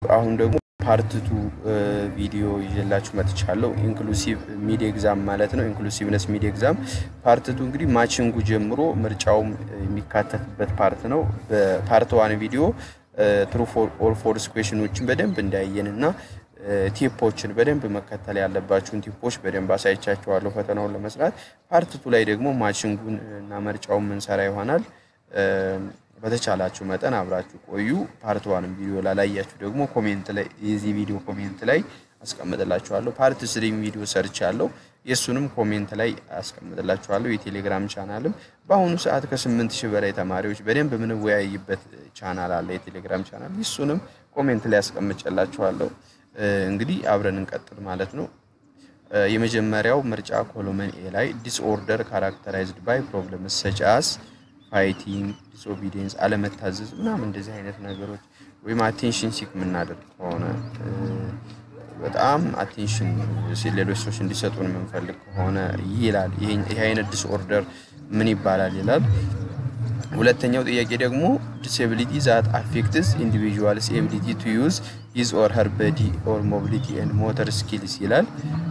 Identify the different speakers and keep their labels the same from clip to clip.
Speaker 1: አሁን ደግሞ ፓርትቱ ቪዲዮ ይዤላችሁ መጥቻለሁ። ኢንክሉሲቭ ሚድ ኤግዛም ማለት ነው። ኢንክሉሲቭነስ ሚድ ኤግዛም ፓርትቱ እንግዲህ ማችንጉ ጀምሮ ምርጫውም የሚካተትበት ፓርት ነው። በፓርት ዋን ቪዲዮ ትሩ ኦር ፎልስ ኩዌሽኖችን በደንብ እንዳየን እና ቲፖችን በደንብ መከተል ያለባችሁን ቲፖች በደንብ አሳይቻችኋለሁ ፈተናውን ለመስራት። ፓርትቱ ላይ ደግሞ ማችንጉን እና ምርጫውን ምንሰራ ይሆናል። በተቻላችሁ መጠን አብራችሁ ቆዩ። ፓርት ዋንም ቪዲዮ ላላያችሁ ደግሞ ኮሜንት ላይ የዚህ ቪዲዮ ኮሜንት ላይ አስቀምጥላችኋለሁ። ፓርት ስሪም ቪዲዮ ሰርች ያለው የእሱንም ኮሜንት ላይ አስቀምጥላችኋለሁ። የቴሌግራም ቻናልም በአሁኑ ሰዓት ከስምንት ሺህ በላይ ተማሪዎች በደንብ የምንወያይበት ቻናል አለ፣ የቴሌግራም ቻናል። እሱንም ኮሜንት ላይ አስቀምጬላችኋለሁ። እንግዲህ አብረን እንቀጥል ማለት ነው። የመጀመሪያው ምርጫ ኮሎመን ኤ ላይ ዲስኦርደር ካራክተራይዝድ ባይ ፕሮብለምስ ሰች አስ ፋይቲንግ፣ ዲስኦቢዲየንስ፣ አለመታዘዝ ምናምን እንደዚህ አይነት ነገሮች ወይም አቴንሽን ሲክ የምናደርግ ከሆነ በጣም አቴንሽን ሌሎች ሰዎች እንዲሰጡን የምንፈልግ ከሆነ ይላል። ይህ አይነት ዲስኦርደር ምን ይባላል ይላል። ሁለተኛው ጥያቄ ደግሞ ዲስኤቢሊቲ ዛት አፌክትስ ኢንዲቪዥዋልስ ኤቢሊቲ ቱ ዩዝ ሂዝ ኦር ሀር ቦዲ ኦር ሞቢሊቲ ኤንድ ሞተር ስኪልስ ይላል።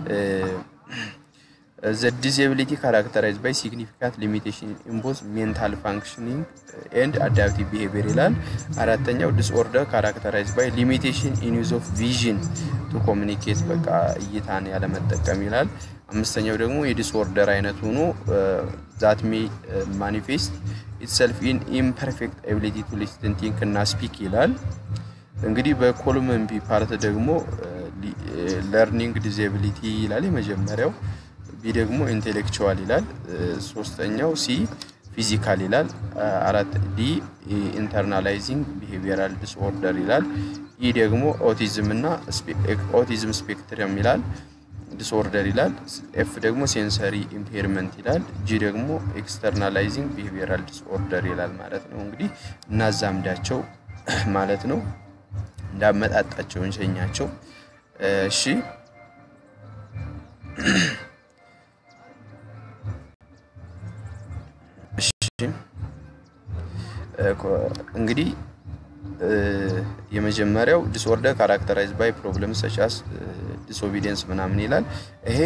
Speaker 1: ዘ ዲስኤቢሊቲ ካራክተራይዝ ባይ ሲግኒፊካንት ሊሚቴሽን ኢን ቦዝ ሜንታል ፋንክሽኒንግ ኤንድ አዳፕቲቭ ቢሄቪየር ይላል። አራተኛው ዲስኦርደር ካራክተራይዝ ባይ ሊሚቴሽን ኢን ዩዝ ኦፍ ቪዥን ቱ ኮሚኒኬት በቃ እይታን ያለመጠቀም ይላል። አምስተኛው ደግሞ የዲስኦርደር አይነት ሆኖ ዛት ሜ ማኒፌስት ኢትሰልፍ ኢን ኢምፐርፌክት ኤቢሊቲ ቱ ሊስትን ቲንክ እና ስፒክ ይላል። እንግዲህ በኮሎመን ቢ ፓርት ደግሞ ለርኒንግ ዲስኤቢሊቲ ይላል የመጀመሪያው ቢ ደግሞ ኢንቴሌክቹዋል ይላል። ሶስተኛው ሲ ፊዚካል ይላል። አራት ዲ ኢንተርናላይዚንግ ቢሄቪየራል ዲስኦርደር ይላል። ኢ ደግሞ ኦቲዝም እና ኦቲዝም ስፔክትረም ይላል ዲስኦርደር ይላል። ኤፍ ደግሞ ሴንሰሪ ኢምፔርመንት ይላል። ጂ ደግሞ ኤክስተርናላይዚንግ ቢሄቪየራል ዲስኦርደር ይላል ማለት ነው። እንግዲህ እናዛምዳቸው ማለት ነው። እንዳመጣጣቸው እንሸኛቸው። እሺ እንግዲህ የመጀመሪያው ዲስኦርደር ካራክተራይዝ ባይ ፕሮብለም ሰቻስ ዲስኦቢዲየንስ ምናምን ይላል። ይሄ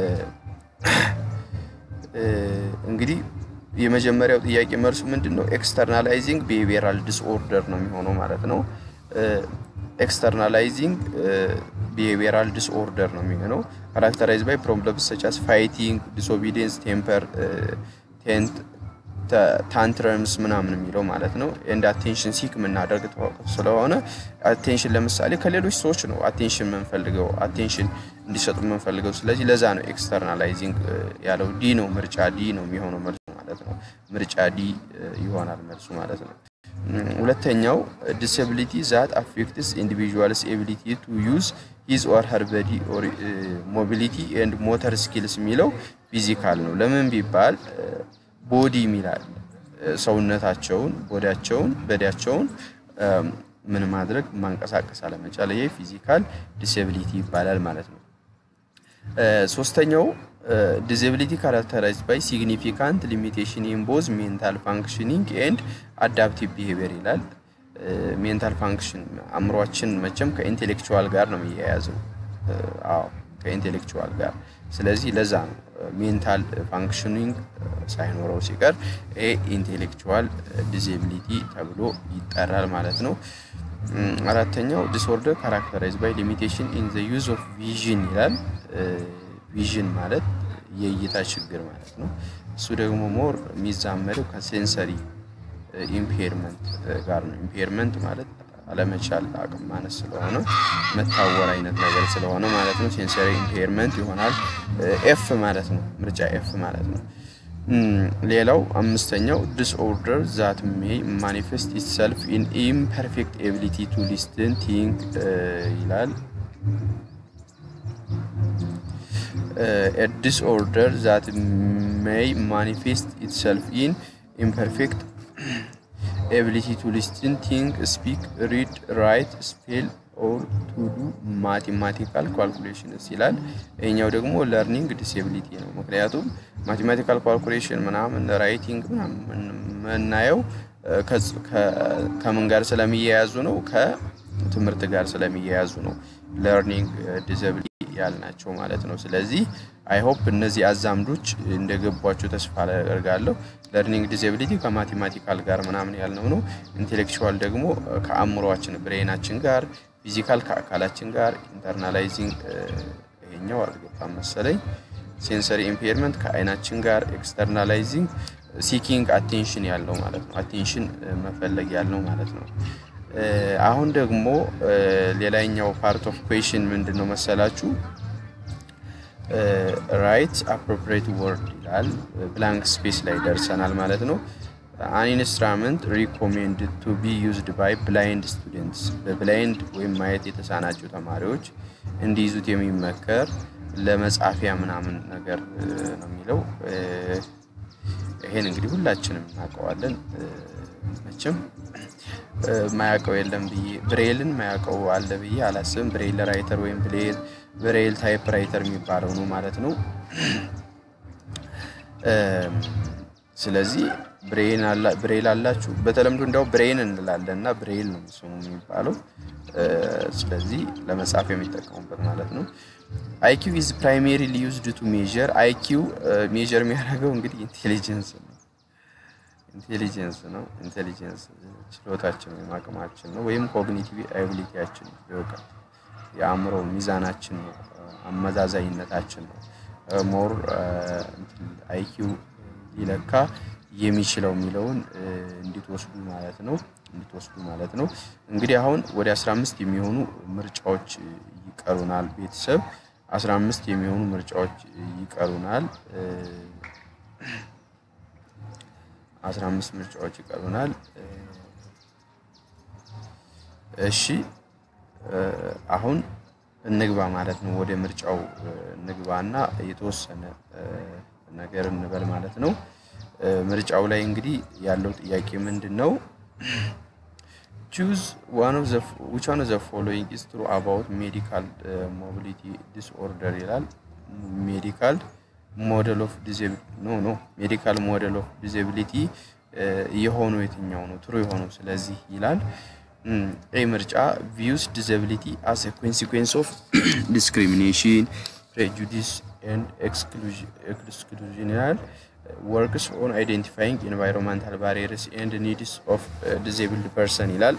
Speaker 1: እንግዲህ የመጀመሪያው ጥያቄ መልሱ ምንድን ነው? ኤክስተርናላይዚንግ ቢሄቪየራል ዲስኦርደር ነው የሚሆነው ማለት ነው። ኤክስተርናላይዚንግ ቢሄቪየራል ዲስኦርደር ነው የሚሆነው። ካራክተራይዝ ባይ ፕሮብለም ሰቻስ ፋይቲንግ፣ ዲስኦቢዲየንስ፣ ቴምፐር ቴንት ታንትረምስ ምናምን የሚለው ማለት ነው። ኤንድ አቴንሽን ሲክ የምናደርግ ስለሆነ አቴንሽን ለምሳሌ ከሌሎች ሰዎች ነው አቴንሽን የምንፈልገው አቴንሽን እንዲሰጡ የምንፈልገው። ስለዚህ ለዛ ነው ኤክስተርናላይዚንግ ያለው። ዲ ነው ምርጫ ዲ ነው የሚሆነው መልሱ ማለት ነው። ምርጫ ዲ ይሆናል መልሱ ማለት ነው። ሁለተኛው ዲስብሊቲ ዛት አፌክትስ ኢንዲቪዥዋልስ ኤቢሊቲ ቱ ዩዝ ሂዝ ኦር ሀር ቦዲ ኦር ሞቢሊቲ ኤንድ ሞተር ስኪልስ የሚለው ፊዚካል ነው። ለምን ቢባል ቦዲ የሚላል ሰውነታቸውን ቦዲያቸውን በዲያቸውን ምን ማድረግ ማንቀሳቀስ አለመቻል፣ ይሄ ፊዚካል ዲስኤቢሊቲ ይባላል ማለት ነው። ሶስተኛው ዲስኤቢሊቲ ካራክተራይዝድ ባይ ሲግኒፊካንት ሊሚቴሽን ኢን ቦዝ ሜንታል ፋንክሽኒንግ ኤንድ አዳፕቲቭ ቢሄቪየር ይላል። ሜንታል ፋንክሽን አእምሯችን መቼም ከኢንቴሌክቹዋል ጋር ነው የሚያያዘው። አዎ ከኢንቴሌክቹዋል ጋር ስለዚህ ለዛ ነው ሜንታል ፋንክሽኒንግ ሳይኖረው ሲቀር ይሄ ኢንቴሌክቹዋል ዲስኤቢሊቲ ተብሎ ይጠራል ማለት ነው። አራተኛው ዲስኦርደር ካራክተራይዝ ባይ ሊሚቴሽን ኢን ዘ ዩዝ ኦፍ ቪዥን ይላል። ቪዥን ማለት የእይታ ችግር ማለት ነው። እሱ ደግሞ ሞር የሚዛመደው ከሴንሰሪ ኢምፔርመንት ጋር ነው። ኢምፔርመንት ማለት አለመቻል አቅም ማነስ ስለሆነ መታወር አይነት ነገር ስለሆነ ማለት ነው። ሴንሰሪ ኢምፔርመንት ይሆናል። ኤፍ ማለት ነው። ምርጫ ኤፍ ማለት ነው። ሌላው አምስተኛው ዲስኦርደር ዛት ሜይ ማኒፌስት ኢትሰልፍ ኢን ኢምፐርፌክት ኤቢሊቲ ቱ ሊስትን ቲንክ ይላል። ዲስኦርደር ዛት ሜይ ማኒፌስት ኢትሰልፍ ኢን ኢምፐርፌክት ኤቢሊቲ ቱ ሊስትን ቲንክ ስፒክ ሪድ ራይት ስፔል ኦር ቱ ዱ ማቴማቲካል ካልኩሌሽንስ ይላል። ይህኛው ደግሞ ለርኒንግ ዲስኤቢሊቲ ነው። ምክንያቱም ማቴማቲካል ካልኩሌሽን ምናምን ራይቲንግ ምናምን የምናየው ከምን ጋር ስለሚያያዙ ነው? ትምህርት ጋር ስለሚያያዙ ነው ለርኒንግ ዲዘብሊቲ ያልናቸው ማለት ነው። ስለዚህ አይ ሆፕ እነዚህ አዛምዶች እንደገቧቸው ተስፋ አደርጋለሁ። ለርኒንግ ዲዘብሊቲ ከማቴማቲካል ጋር ምናምን ያልነው ነው። ኢንቴሌክቹዋል ደግሞ ከአእምሯችን ብሬናችን ጋር፣ ፊዚካል ከአካላችን ጋር፣ ኢንተርናላይዚንግ ይሄኛው አልገባም መሰለኝ። ሴንሰሪ ኢምፔርመንት ከአይናችን ጋር፣ ኤክስተርናላይዚንግ ሲኪንግ አቴንሽን ያለው ማለት ነው። አቴንሽን መፈለግ ያለው ማለት ነው። አሁን ደግሞ ሌላኛው ፓርት ኦፍ ኩዌሽን ምንድን ነው መሰላችሁ? ራይት አፕሮፕሪየት ወርድ ይላል። ብላንክ ስፔስ ላይ ደርሰናል ማለት ነው። አን ኢንስትራመንት ሪኮሜንድ ቱ ቢ ዩዝድ ባይ ብላይንድ ስቱደንትስ በብላይንድ ወይም ማየት የተሳናቸው ተማሪዎች እንዲይዙት የሚመከር ለመጻፊያ ምናምን ነገር ነው የሚለው። ይሄን እንግዲህ ሁላችንም እናውቀዋለን መቼም ማያውቀው የለም ብዬ ብሬልን ማያውቀው አለ ብዬ አላስብም። ብሬል ራይተር ወይም ብሬል ታይፕ ራይተር የሚባለው ነው ማለት ነው። ስለዚህ ብሬል አላችሁ። በተለምዶ እንዲያው ብሬን እንላለን እና ብሬል ነው ስሙ የሚባለው። ስለዚህ ለመጻፍ የሚጠቀሙበት ማለት ነው። አይኪው ኢዝ ፕራይሜሪሊ ዩዝድ ቱ ሜዥር። አይኪው ሜዥር የሚያደርገው እንግዲህ ኢንቴሊጀንስ ነው ኢንቴሊጀንስ ነው። ኢንቴሊጀንስ ችሎታችን ወይም አቅማችን ነው፣ ወይም ኮግኒቲቭ አቢሊቲያችን ነው፣ የእውቀት የአእምሮ ሚዛናችን ነው፣ አመዛዛኝነታችን ነው። ሞር አይኪው ሊለካ የሚችለው የሚለውን እንድትወስዱ ማለት ነው እንድትወስዱ ማለት ነው። እንግዲህ አሁን ወደ 15 የሚሆኑ ምርጫዎች ይቀሩናል። ቤተሰብ 15 የሚሆኑ ምርጫዎች ይቀሩናል። 15 ምርጫዎች ይቀሩናል። እሺ አሁን እንግባ ማለት ነው። ወደ ምርጫው እንግባና የተወሰነ ነገር እንበል ማለት ነው። ምርጫው ላይ እንግዲህ ያለው ጥያቄ ምንድን ነው? ቹዝ ዋን ኦፍ ዘ ዊች ዋን ኦፍ ዘ ፎሎዊንግ ኢዝ ትሩ አባውት ሜዲካል ሞቢሊቲ ዲስኦርደር ይላል። ሜዲካል ሞዴል ኦፍ ዲዜቢሊቲ ኖ ኖ ሜዲካል ሞዴል ኦፍ ዲዜቢሊቲ የሆነው የትኛው ነው ትሩ የሆነው? ስለዚህ ይላል ኤ ምርጫ ቪውስ ዲዜቢሊቲ አስ ኤ ኮንሲኩዌንስ ኦፍ ዲስክሪሚኔሽን ፕሬጁዲስ ኤንድ ኤክስክሉዥን ይላል። ወርክስ ኦን አይዴንቲፋይንግ ኤንቫይሮንመንታል ባሪየርስ ኤንድ ኒድስ ኦፍ ዲዜብልድ ፐርሰን ይላል።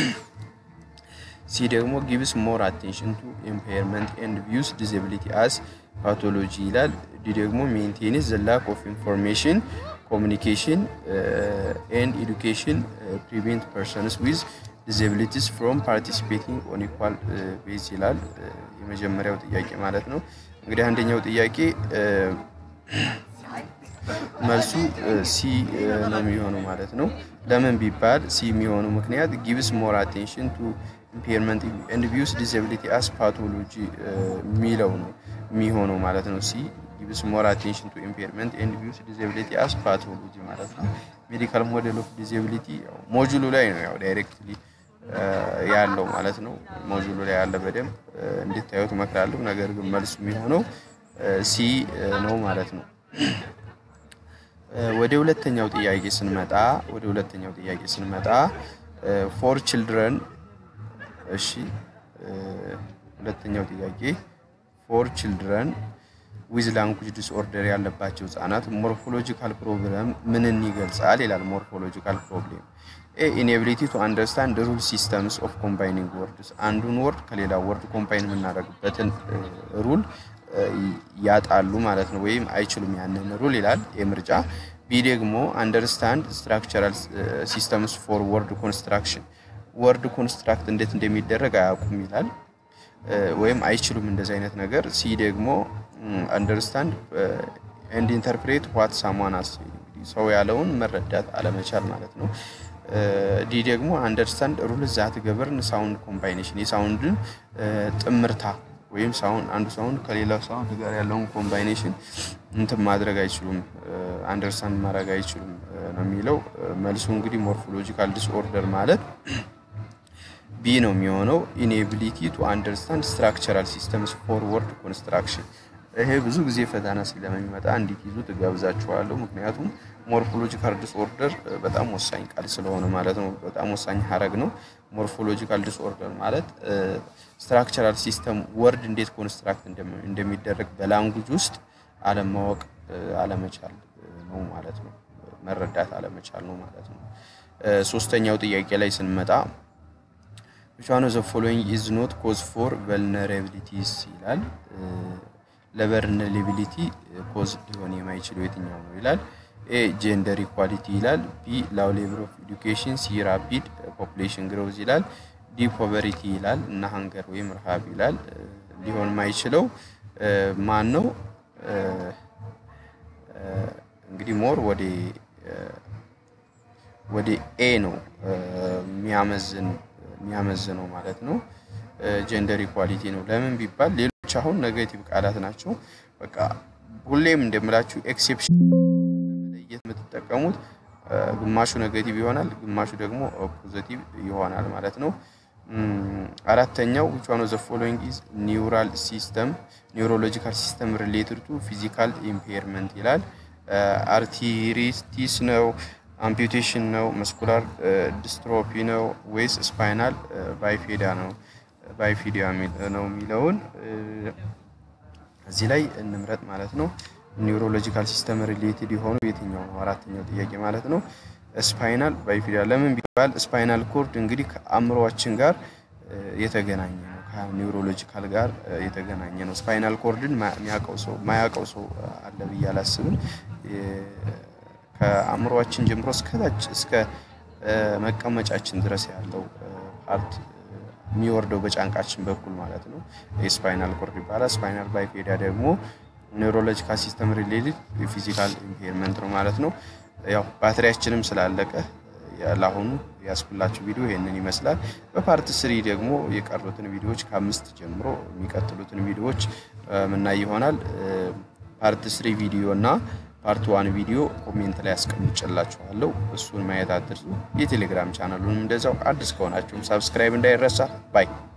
Speaker 1: ሲ ደግሞ ጊቭስ ሞር አቴንሽን ቱ ኢምፔርመንት ኤንድ ቪውስ ዲዜቢሊቲ አስ ፓቶሎጂ ይላል። ዲ ደግሞ ሜንቴንስ ዘ ላክ ኦፍ ኢንፎርሜሽን ኮሚኒኬሽን ኤንድ ኤዱኬሽን ፕሪቬንት ፐርሰንስ ዊዝ ዲዜቢሊቲስ ፍሮም ፓርቲሲፔቲንግ ኦን ኢኳል ቤዝ ይላል። የመጀመሪያው ጥያቄ ማለት ነው። እንግዲህ አንደኛው ጥያቄ መልሱ ሲ ነው የሚሆነው ማለት ነው። ለምን ቢባል ሲ የሚሆነው ምክንያት ጊቭስ ሞር አቴንሽን ቱ ኢምፔርመንት ኤንድ ቪውስ ዲዛቢሊቲ አስ ፓቶሎጂ የሚለው ነው የሚሆነው ማለት ነው። ሲ ጊቭስ ሞር አቴንሽን ቱ ኢምፔርመንት ኤንድ ቪውስ ዲዛቢሊቲ አስ ፓቶሎጂ ማለት ነው። ሜዲካል ሞዴል ኦፍ ዲዛቢሊቲ ሞጁሉ ላይ ነው ያው ዳይሬክትሊ ያለው ማለት ነው። ሞጁሉ ላይ ያለ በደንብ እንድታዩት እመክራለሁ። ነገር ግን መልሱ የሚሆነው ሲ ነው ማለት ነው። ወደ ሁለተኛው ጥያቄ ስንመጣ ወደ ሁለተኛው ጥያቄ ስንመጣ ፎር ችልድረን እሺ፣ ሁለተኛው ጥያቄ ፎር ችልድረን ዊዝ ላንጉጅ ዲስኦርደር ያለባቸው ህጻናት ሞርፎሎጂካል ፕሮብለም ምንን ይገልጻል ይላል። ሞርፎሎጂካል ፕሮብሌም ኤ ኢኔቢሊቲ ቱ አንደርስታንድ ሩል ሲስተምስ ኦፍ ኮምባይኒንግ ወርድስ አንዱን ወርድ ከሌላ ወርድ ኮምባይን የምናደርግበትን ሩል ያጣሉ ማለት ነው፣ ወይም አይችሉም ያንን ሩል ይላል የምርጫ ቢ ደግሞ አንደርስታንድ ስትራክቸራል ሲስተምስ ፎር ወርድ ኮንስትራክሽን ወርድ ኮንስትራክት እንዴት እንደሚደረግ አያውቁም ይላል፣ ወይም አይችሉም እንደዚህ አይነት ነገር። ሲ ደግሞ አንደርስታንድ ኤንድ ኢንተርፕሬት ዋት ሳሟን አስ ሰው ያለውን መረዳት አለመቻል ማለት ነው። ዲ ደግሞ አንደርስታንድ ሩል ዛት ገበርን ሳውንድ ኮምባይኔሽን የሳውንድን ጥምርታ ወይም ሳውንድ አንዱ ሳውንድ ከሌላው ሳውንድ ጋር ያለውን ኮምባይኔሽን እንትን ማድረግ አይችሉም፣ አንደርስታንድ ማድረግ አይችሉም ነው የሚለው መልሱ። እንግዲህ ሞርፎሎጂካል ዲስኦርደር ማለት ቢ ነው የሚሆነው። ኢኔቢሊቲ ቱ አንደርስታንድ ስትራክቸራል ሲስተምስ ፎር ወርድ ኮንስትራክሽን። ይሄ ብዙ ጊዜ ፈተና ስለሚመጣ እንዲት ይዙ ትጋብዛችኋለሁ። ምክንያቱም ሞርፎሎጂካል ዲስኦርደር በጣም ወሳኝ ቃል ስለሆነ ማለት ነው። በጣም ወሳኝ ሀረግ ነው። ሞርፎሎጂካል ዲስኦርደር ማለት ስትራክቸራል ሲስተም ወርድ እንዴት ኮንስትራክት እንደሚደረግ በላንጉጅ ውስጥ አለማወቅ አለመቻል ነው ማለት ነው። መረዳት አለመቻል ነው ማለት ነው። ሶስተኛው ጥያቄ ላይ ስንመጣ which one of the following is not cause for vulnerabilities ይላል። ለቨርነራቢሊቲ ኮዝ ሊሆን የማይችለው የትኛው ነው ይላል። ኤ ጄንደር ኢኳሊቲ ይላል። ቢ ላው ሌቭል ኦፍ ኤዱኬሽን፣ ሲ ራፒድ ፖፑሌሽን ግሮዝ ይላል። ዲ ፖቨሪቲ ይላል እና ሃንገር ወይም ረሃብ ይላል። ሊሆን የማይችለው ማን ነው? እንግዲህ ሞር ወደ ወደ ኤ ነው የሚያመዝን የሚያመዝነው ማለት ነው። ጀንደር ኢኳሊቲ ነው። ለምን ቢባል ሌሎች አሁን ኔጌቲቭ ቃላት ናቸው። በቃ ሁሌም እንደምላችሁ ኤክሴፕሽን ለመለየት የምትጠቀሙት ግማሹ ኔጌቲቭ ይሆናል፣ ግማሹ ደግሞ ፖዘቲቭ ይሆናል ማለት ነው። አራተኛው which one of the following is neural system neurological system related to physical impairment ይላል። አርቲሪቲስ ነው አምፒቴሽን ነው መስኩላር ዲስትሮፊ ነው ወይስ ስፓይናል ባይፌዳ ነው ባይፌዲያ ነው የሚለውን እዚህ ላይ እንምረጥ ማለት ነው። ኒውሮሎጂካል ሲስተም ሪሌትድ የሆኑ የትኛው ነው? አራተኛው ጥያቄ ማለት ነው። ስፓይናል ባይፌዲያ ለምን ቢባል ስፓይናል ኮርድ እንግዲህ ከአእምሯችን ጋር የተገናኘ ነው። ከኒውሮሎጂካል ጋር የተገናኘ ነው። ስፓይናል ኮርድን የሚያውቀው ሰው ማያውቀው ሰው አለ ብዬ አላስብም። ከአእምሯችን ጀምሮ እስከታች እስከ መቀመጫችን ድረስ ያለው ፓርት የሚወርደው በጫንቃችን በኩል ማለት ነው የስፓይናል ኮርድ ይባላል። ስፓይናል ባይፌዳ ደግሞ ኒውሮሎጂካል ሲስተም ሪሌትድ ፊዚካል ኢምፔርመንት ነው ማለት ነው። ያው ባትሪያችንም ስላለቀ ለአሁኑ ያስኩላችሁ ቪዲዮ ይሄንን ይመስላል። በፓርት ስሪ ደግሞ የቀሩትን ቪዲዮዎች ከአምስት ጀምሮ የሚቀጥሉትን ቪዲዮዎች ምናይ ይሆናል። ፓርት ስሪ ቪዲዮ እና ፓርት ዋን ቪዲዮ ኮሜንት ላይ ያስቀምጭላችኋለሁ። እሱን ማየት አትርሱ። የቴሌግራም ቻናሉንም እንደዛው አዲስ ከሆናችሁም ሳብስክራይብ እንዳይረሳ ባይ